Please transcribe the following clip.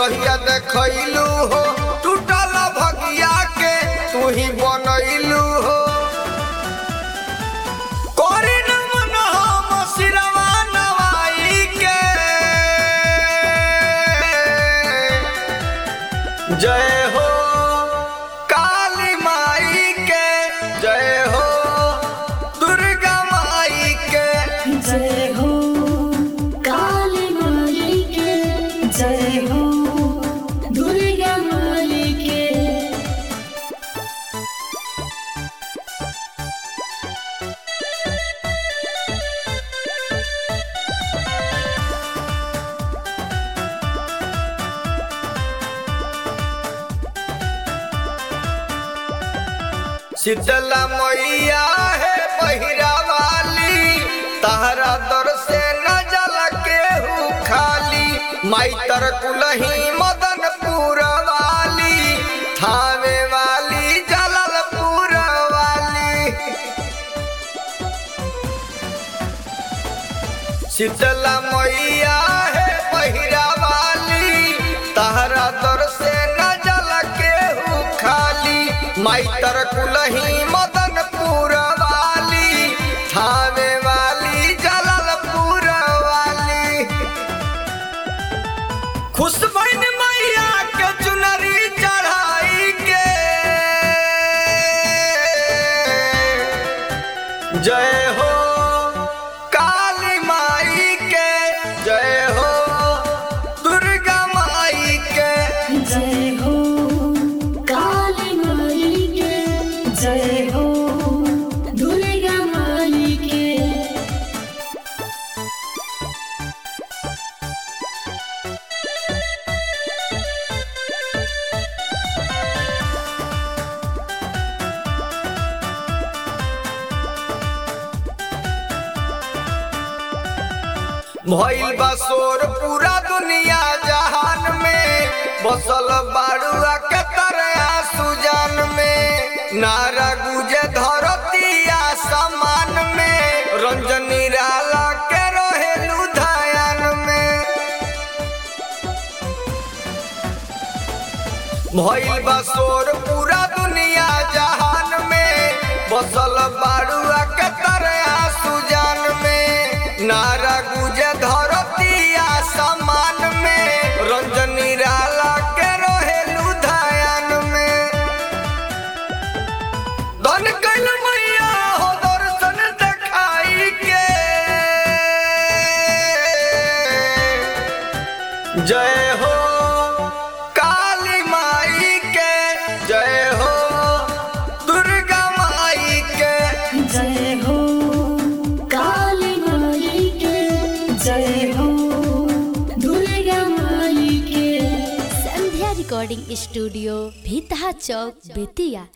रहिया देखैलू हो टूटल भगिया के तू ही बनैलू हो कोरी न मन हम सिरवा नवाई के जय हो काली माई के जय हो दुर्गा माई के जय हो काली माई के जय हो दुर्गा माई के शीतला मैया है बहिरा वाली तहरा दर से न जल के हु खाली माई तर कुलही मदनपुर वाली थावे वाली जललपुर वाली शीतला मैया है बहिरा वाली तहरा दर से न जल के हु खाली माई तर कुलही मदनपुर वाली थावे वाली जललपुर वाली खुश बन मैया के चुनरी चढ़ाई के जय हो काली माई के जय हो दुर्गा माई के जय हो काली माई के जय हो दुर्गा माई के भइल बा शोर पूरा दुनिया जहान में बसल बाड़ुआ के तरह सुजान में नारा गुजे धरती आसमान में रंजनी राला के रहेलू धयान में भइल बा शोर पूरा दुनिया जहान में बसल बाड़ुआ के तरह सुजान में नारा गुजे धरती आसमान में रंजनी राला के रहेलू धयान में धन कैल मैया हो दर्शन देखाई के जय हो काली माई के जय हो दुर्गा माई के जय हो काली माई के जय हो दुर्गा माई के संध्या रिकॉर्डिंग स्टूडियो भीतहा चौक बेतिया